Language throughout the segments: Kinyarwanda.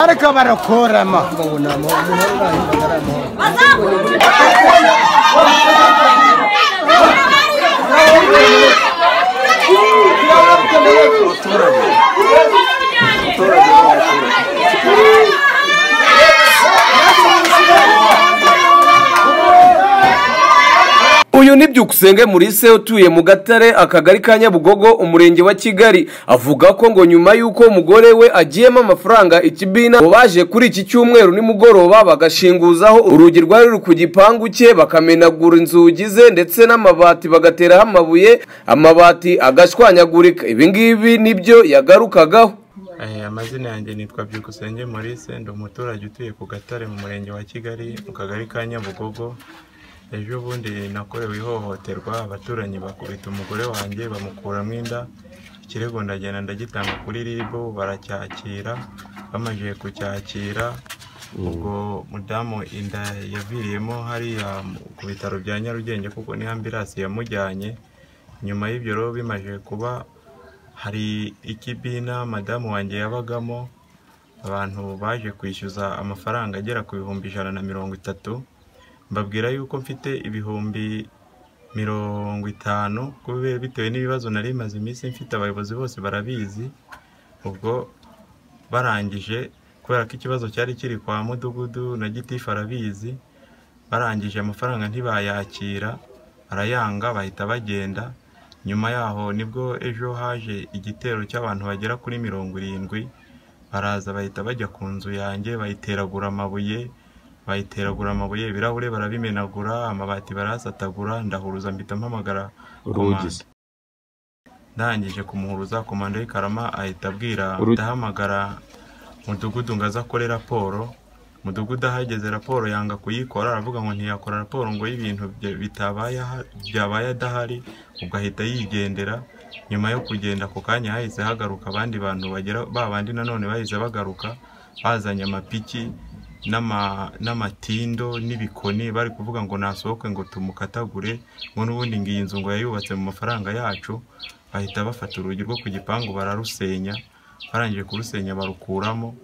ariko barakorama uyu ni byukusenge murise utuye mu gatare akagari ka nyabugogo umurenge wa kigali avuga ko ngo nyuma y'uko umugore we agiyemo amafaranga ikibina ngo baje kuri iki cyumweru nimugoroba bagashinguzaho urugi rwari ruri ku gipangu cye bakamenagura inzugi ze ndetse n'amabati bagateraho amabuye amabati agashwanyagurika ibi ngibi nibyo yagarukagaho Eh, amazina yanjye nitwa byukusenge maurice ndi umuturage utuye ku gatare mu murenge wa kigali mu kagari ka nyabugogo ejo bundi nakorewe ihohoterwa abaturanyi bakubita umugore wanjye bamukuramo inda ikirego ndagenda ndagitanga kuri ribu baracyakira bamajije kucyakira ubwo mudamu inda yaviriyemo hariya ku bitaro bya nyarugenge kuko ni ambirasi yamujyanye nyuma y'ibyo rero bimajije kuba hari ikibina madamu wanjye yabagamo abantu baje kwishyuza amafaranga agera ku bihumbi ijana na mirongo itatu mbabwira yuko mfite ibihumbi mirongo itanu kubera bitewe n'ibibazo nari bimaze iminsi mfite abayobozi bose barabizi ubwo barangije kubera ko ikibazo cyari kiri kwa mudugudu na gitifu arabizi barangije amafaranga ntibayakira barayanga bahita bagenda nyuma yaho nibwo ejo haje igitero cy'abantu bagera kuri mirongo irindwi baraza bahita bajya ku nzu yanjye bayiteragura amabuye bayiteragura amabuye ibirahure barabimenagura amabati barayasatagura ndahuruza mpita mpamagara komanda ndangije kumuhuruza komanda y'ikarama ahita abwira ndahamagara mudugudu ngo aze akore raporo mudugudu ahageze raporo yanga kuyikora aravuga ngo ntiyakora raporo ngo y'ibintu bye- bitabaye aha- byabaye adahari ubwo ahita yigendera nyuma yo kugenda ako kanya hahise hagaruka abandi bantu bagera ba bandi nanone bahise bagaruka bazanye amapiki n'ama- n'amatindo n'ibikoni bari kuvuga ngo nasohoke ngo tumukatagure ngo n'ubundi ngo iyi nzu ngo yayubatse mu mafaranga yacu bahita bafata urugi rwo ku gipangu bararusenya barangije kurusenya barukuramo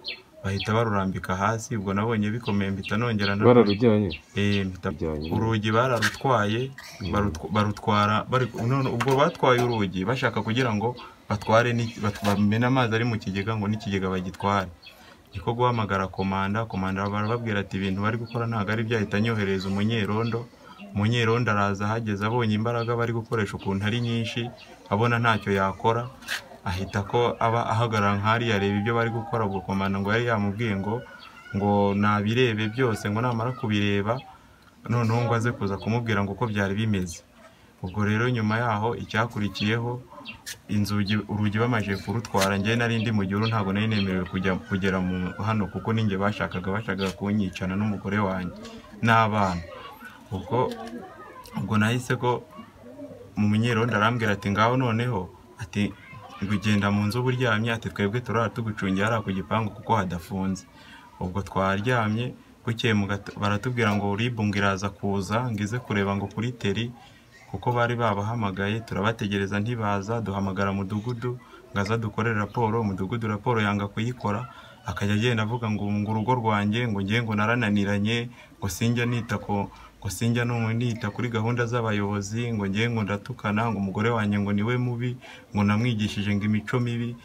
bahita barurambika hasi ubwo nabonye bikomeye mpita nongera na- bararujyanye Eh, mpita- Bijyanye. urugi bararutwaye barutw- barutwara bari none ubwo batwaye urugi bashaka kugira ngo batware ni- bat- bamene amazi ari mu kigega ngo n'ikigega bagitware niko guhamagara komanda komanda barababwira ati ibintu bari gukora ntabwo ari byahita nyohereza umunyerondo umunyerondo araza ahageze abonye imbaraga bari gukoresha ukuntu ari nyinshi abona ntacyo yakora ahita ko aba ahagarara nk'ari yareba ibyo bari gukora ubwo komanda ngo yari yamubwiye ngo ngo nabirebe byose ngo namara kubireba noneho ngo aze kuza kumubwira ngo uko byari bimeze ubwo rero nyuma yaho icyakurikiyeho inzugi urugi bamajije kurutwara njye nari ndi mu gihuru ntabwo nari nemerewe kujya kugera mu hano kuko ninjye bashakaga bashakaga kunyicana n'umugore wanjye n'abana ubwo ubwo nahise ko mu munyerondo arambwira ati ngaho noneho ati gugenda mu nzu uba uryamye ati twebwe turara tugucungiye hariya ku gipangu kuko hadafunze ubwo twaryamye bukeye mu gato- baratubwira ngo ribunga iraza kuza ngo ize kureba ngo kuri teri kuko bari babahamagaye turabategereza ntibaza duhamagara mudugudu ngo aze dukorere raporo umudugudu raporo yanga kuyikora akajya agenda avuga ngo ngo urugo rwanjye ngo ngiye ngo narananiranye ngo sinjya nita ku ngo sinjya no nita kuri gahunda z'abayobozi ngo ngiye ngo ndatukana ngo umugore wanjye ngo niwe mubi ngo namwigishije ngo imico mibi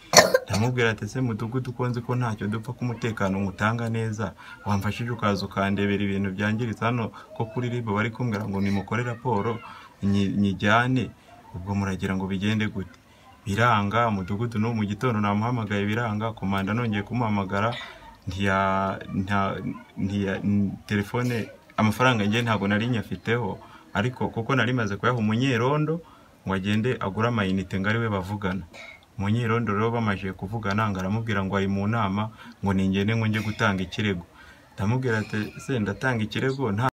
ndamubwira ati ese mudugudu ko nzi ko ntacyo dupfa ko umutekano ngutanga neza wamfashije ukaza ukandebera ibintu byangiritse hano ko kuri ribu bari kumbwira ngo nimukore raporo nyi- nyijyane ubwo muragira ngo bigende gute biranga umudugudu no mu gitondo namuhamagaye biranga komanda nongeye kumuhamagara ntiya nta ntiya n- telefone amafaranga njye ntabwo nari nyafiteho ariko kuko nari maze kuyaha umunyerondo ngo agende agure amayinite ngo ari we bavugana umunyerondo rero bamajije kuvugana ngo aramubwira ngo ari mu nama ngo ningende ngo njye gutanga ikirego ndamubwira ati se ndatanga ikirego nta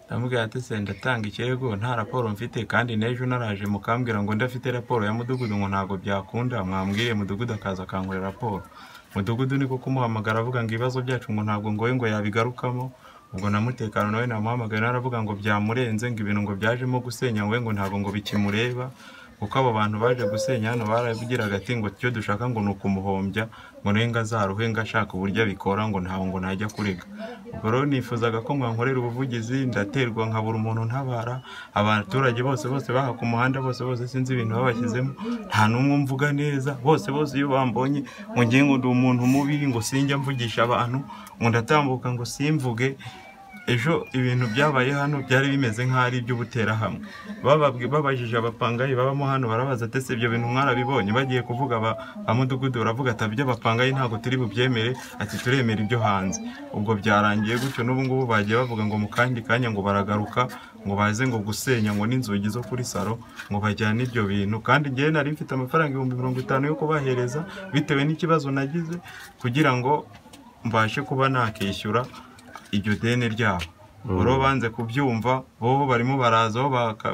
ndamubwira ati se ndatanga ikirego nta raporo mfite kandi n'ejo naraje mukambwira ngo ndafite raporo ya mudugudu ngo ntabwo byakunda mwambwiye mudugudu akaza akankorera raporo mudugudu niko kumuhamagara avuga ngo ibibazo byacu ngo ntabwo ngoye ngo yabigarukamo ubwo na mutekano nawe namuhamagaye naravuga ngo byamurenze ngo ibintu ngo byajemo gusenya wowe ngo ntabwo ngo bikimureba kuko abo bantu baje gusenya hano barabwiraga ati ngo icyo dushaka ngo ni ukumuhombya ngo nenga azaruhenga ashaka uburyo abikora ngo ntawe ngo najya kurega ubwo rero nifuzaga ko mwankorera ubuvugizi ndaterwa nkabura umuntu ntabara abaturage bose bose bahaka umuhanda bose bose sinzi ibintu babashyizemo nta n'umwe mvuga neza bose bose iyo bambonye ngo ngiye ngo ndi umuntu mubi ngo sinjya mvugisha abantu ngo ndatambuka ngo simvuge ejo ibintu byabaye hano byari bimeze nk'aho ari iby'ubuterahamwe babajije abapangayi babamo hano barabaza atese ibyo bintu mwarabibonye bagiye kuvuga abamudugudu baravuga ati ibyo bapangayi ntabwo turi bubyemere ati turemera ibyo hanze ubwo byarangiye gutyo n'ubu ngubu bagiye bavuga ngo mu kandi kanya ngo baragaruka ngo baze ngo gusenya ngo n'inzugi zo kuri salo ngo bajyane ibyo bintu kandi ngewe nari mfite amafaranga ibihumbi mirongo itanu yo kubahereza bitewe n'ikibazo nagize kugira ngo mbashe kuba nakishyura iryo deni ryabo buriho banze kubyumva bo barimo baraza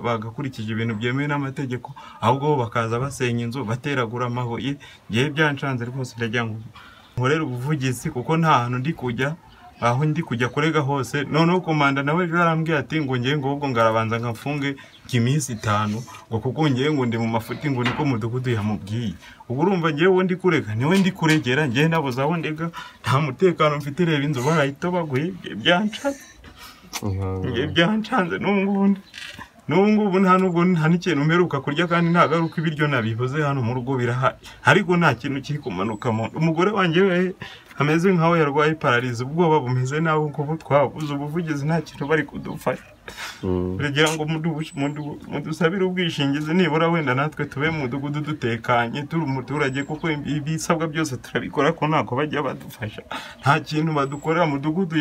bagakurikije ibintu byemewe n'amategeko ahubwo bo bakaza basenya inzu bateragura amabuye ngewe byanshanze rwose ndagira ngo nkorere ubuvugizi kuko nta hantu ndi kujya aho ndi kujya kurega hose noneho komanda nawe ejo yarambwiye ati ngo ngewe ngubwo ngarabanza nkafunge iminsi itanu ngo kuko ngewe ngo ndi mu mafuti ngo niko mudugudu yamubwiye ubu urumva ngewe ndi kurega niwe ndi kuregera ngewe nabuze aho ndega nta mutekano mfite reba inzu barahita baguye byanshanze byanshanze n'ubundi n'ubu ngubu nta nubwo nta n'ikintu mperuka kurya kandi ntagaruka ibiryo nabibuze hano mu rugo birahari ariko nta kintu kiri kumanukamo umugore wanjye we ameze nkaho yarwaye pararizi ubwoba bumeze nabi ngubu twabuze ubuvugizi nta kintu bari kudufasha kugira ngo mudusabire ubwishingizi nibura wenda natwe tube mu mudugudu dutekanye turi umuturage kuko ibisabwa byose turabikora ko ntabwo bajya badufasha nta kintu badukorera mudugudu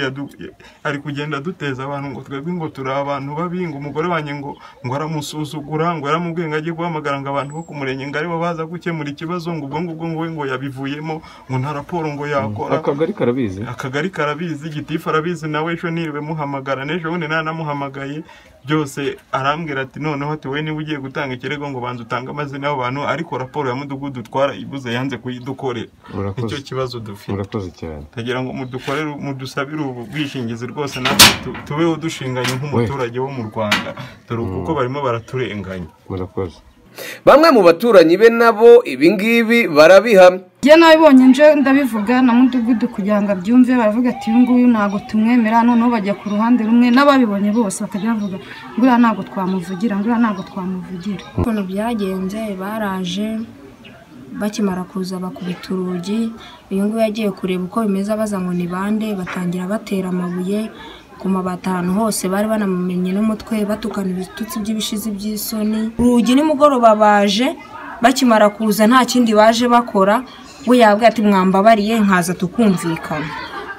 ari kugenda duteza abantu ngo twebwe ngo turi abantu babi ngo umugore wanjye ngo ngo aramusuzugura ngo yaramubwiye ngo ajye guhamagara ngo abantu bo ku murenge ngo aribo baza gukemura ikibazo ngo ubwo ngubwo ngo ngo yabivuyemo ngo nta raporo ngo yakora akagari karabizi akagari karabizi gitifu arabizi nawe ejo niriwe muhamagara n'ejo bundi ntanamuhamagara yahamagaye byose arambwira ati noneho ati wowe niba ugiye gutanga ikirego ngo banza utange amazina y'abo bantu ariko raporo ya mudugudu twarayibuze yanze kuyidukorera nicyo kibazo dufite urakoze cyane ndagira ngo mudukorere mudusabire ubu bwishingizi rwose natwe tu- tubeho dushinganye nk'umuturage wo mu rwanda dore kuko barimo baraturenganya murakoze bamwe mu baturanyi be nabo ibingibi barabihamya iyo nabibonye nje ndabivuga na mudugudu kugira ngo abyumve baravuga ati uyu nguyu ntabwo tumwemera noneho bajya ku ruhande rumwe n'ababibonye bose bakajya bavuga nguriya ntabwo twamuvugira nguriya ntabwo twamuvugira ukuntu byagenze baraje bakimara kuza bakubita urugi uyu nguyu yagiye kureba uko bimeze abaza ngo ni bande batangira batera amabuye ku mabati ahantu hose bari banamumenye n'umutwe batukana ibitutsi by'ibishizi by'isoni urugi nimugoroba baje bakimara kuza nta kindi baje bakora we yabwiye ati mwambabariye nkaza tukumvikana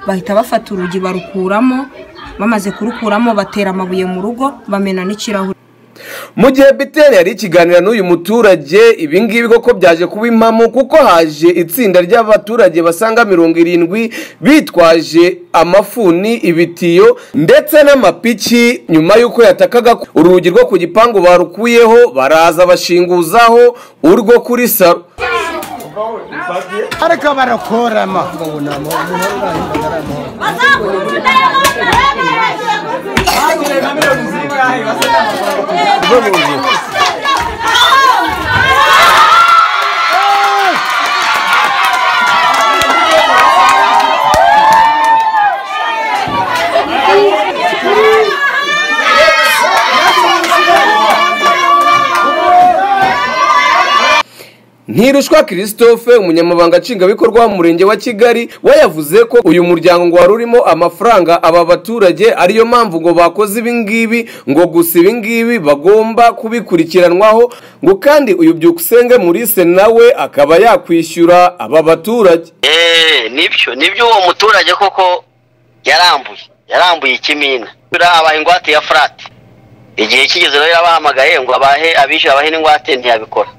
bahita bafata urugi barukuramo bamaze kurukuramo batera amabuye mu rugo bamena n'ikirahure mu gihe biteri yari ikiganira n'uyu muturage ibingibi koko byaje kuba impamo kuko haje itsinda ry'abaturage basanga mirongo irindwi bitwaje amafuni ibitiyo ndetse n'amapiki nyuma y'uko yatakaga ko urugi rwo ku gipangu barukuyeho baraza bashinguzaho urwo kuri saro ariko barakorama ntirushwa christophe umunyamabanga nshingwabikorwa mu murenge wa kigali we yavuze ko uyu muryango ngo wari urimo amafaranga aba baturage ariyo mpamvu ngo bakoze ibingibi ngo gusa ibingibi bagomba kubikurikiranwaho ngo kandi uyu byukusenge murise nawe akaba yakwishyura aba baturage Eh, nibyo nibyo uwo muturage koko yarambuye yarambuye ikimina habaye ingwate ya furati igihe kigeze rero yabahamagaye ngo abahe abishyura abahe n'ingwate ntiyabikora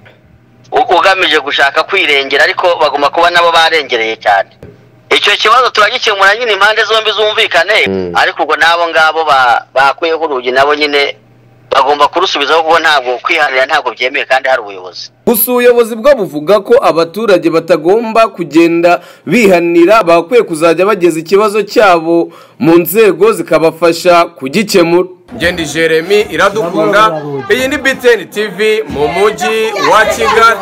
U- ugamije gushaka kwirengera ariko bagomba kuba nabo barengereye cyane icyo kibazo turagikemura nyine impande zombi zumvikane ariko ubwo n'abo ngabo ba- bakuyeho urugi nabo nyine bagomba kurusubizaho kuko ntabwo kwiharira ntabwo byemewe kandi hari ubuyobozi gusa ubuyobozi bwo buvuga ko abaturage batagomba kugenda bihanira bakwiye kuzajya bageza ikibazo cyabo mu nzego zikabafasha kugikemura ngendi jeremy iradukunda iyi ni biteni tivi mu mujyi wa kigali